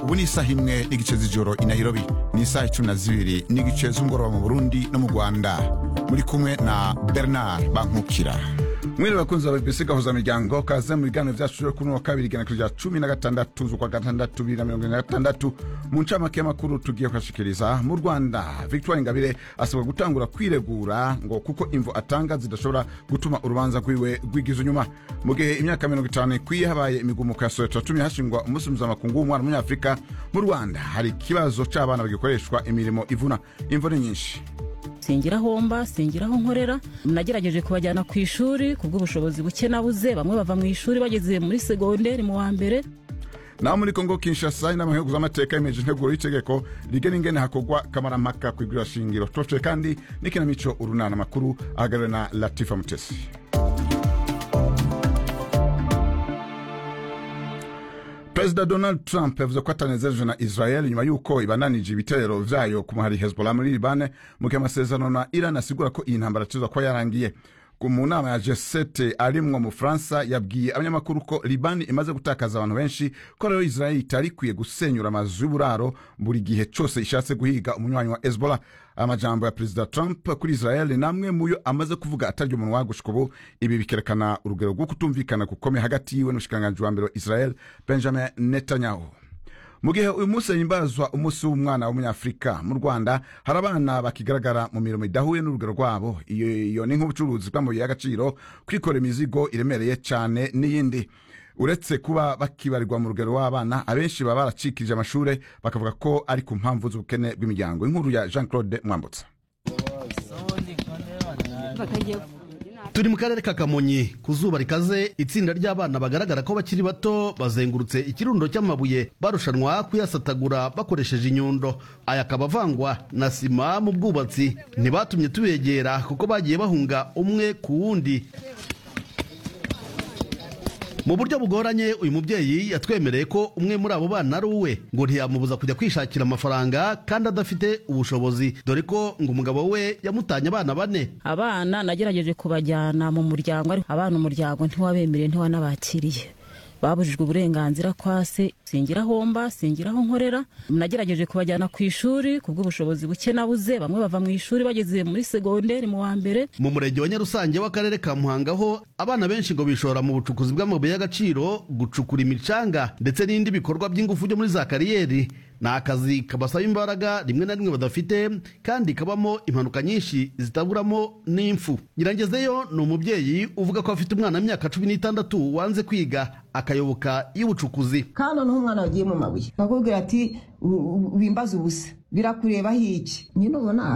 ubu ni isaha imwe n'igice z'ijoro i nairobi ni isaha icumi na zibiri n'igice z'umugoroba mu burundi no mu rwanda muri kumwe na bernard bankukira mwiri bakunzi ba bbc gahuza miryango kaze mu biganiro vyacu vyo kuri uno wa kabiri igenekerezo rya cumi na gatandatu z'ukwa gatandatu bibiri na mirongo ine na gatandatu mu ncamake y'amakuru tugiye kubashikiriza mu rwanda victoire ingabire asabwa gutangura kwiregura ngo kuko imvo atanga zidashobora gutuma urubanza rwiwe rwigiza inyuma mu gihe imyaka mirongo itanu ikwiye habaye imigumuko ya soweto yatumye hashingwa umunsi mpuzamakungu w'umwana w'umunyafurika mu rwanda hari ikibazo c'abana bagikoreshwa imirimo ivuna imvo ni nyinshi singira aho mba singira aho nkorera nagerageje kubajyana ku ishuri ku bw'ubushobozi buke nabuze bamwe bava mu ishuri bageze muri segonderi mu wa mbere naho muri kongo kinshasa inama nk'igihugu z'amateka yemeje integuro y'itegeko rigena ingene hakorwa kamarampaka ku igurira shingiro tubafitiye kandi n'ikinamico urunana amakuru ahagarariwe na latifa mutesi perezida donald trump yavuze ko atanezerejwe na israel nyuma y'uko ibananije ibitero vyayo ku muhari hezbollah muri libane mu gihe amasezerano na iran asigura ko iyi ntambara tuza kuba yarangiye mu nama ya g7 arimwo mu faransa yabwiye abanyamakuru ko libani imaze gutakaza abantu benshi ko rero israel itari ikwiye gusenyura amazu y'uburaro buri gihe cyose ishatse guhiga umunywanyi wa hezbollah amajambo ya perezida trump kuri israel namwe muyo amaze kuvuga atarya umunwa gushika ubu ibi bikerekana urugero rwo kutumvikana gukomeye hagati yiwe n'umushikiranganji wa mbere wa israel benjamin netanyahu mu gihe uyu munsi himbazwa umunsi w'umwana w'umunyafurika mu rwanda hari abana bakigaragara mu mirimo idahuye n'urugero rwabo iyo ni nk'ubucuruzi bw'amabuye y'agaciro kwikora imizigo iremereye cyane n'iyindi uretse kuba bakibarirwa mu rugero w'abana abenshi baba baracikirije amashuri bakavuga ko ari ku mpamvu z'ubukene bw'imiryango inkuru ya jean claude mwambutsa turi mu karere ka kamonyi ku zuba rikaze itsinda ry'abana bagaragara ko bakiri bato bazengurutse ikirundo cy'amabuye barushanwa kuyasatagura bakoresheje inyundo aya akaba avangwa na sima mu bwubatsi ntibatumye tubegera kuko bagiye bahunga umwe ku wundi mu buryo bugoranye uyu mubyeyi yatwemereye ko umwe muri abo bana ari uwe ngo ntiyamubuza kujya kwishakira amafaranga kandi adafite ubushobozi dore ko ngo umugabo we yamutanye abana bane abana nagerageje kubajyana mu muryango ariko abana umuryango ntiwabemereye ntiwanabakiriye babujijwe uburenganzira kwa se singira aho mba singira aho nkorera nagerageje kubajyana ku ishuri ku bw'ubushobozi buke nabuze bamwe bava mu ishuri bageze muri segonderi mu wa mbere mu murenge wa nyarusange w'akarere ka muhanga ho abana benshi ngo bishora mu bucukuzi bw'amabuye y'agaciro gucukura imicanga ndetse n'indi bikorwa by'ingufu byo muri za kariyeri ni akazi kabasaba imbaraga rimwe na rimwe badafite kandi kabamo impanuka nyinshi zitaburamo n'impfu nyirangezeyo ni umubyeyi uvuga ko afite umwana w'imyaka cumi n'itandatu wanze kwiga akayoboka y'ubucukuzi kandi noneho umwana wagiye mu mabuye bakubwira ati wimbaze ubusa birakurebaho iki nyine ubona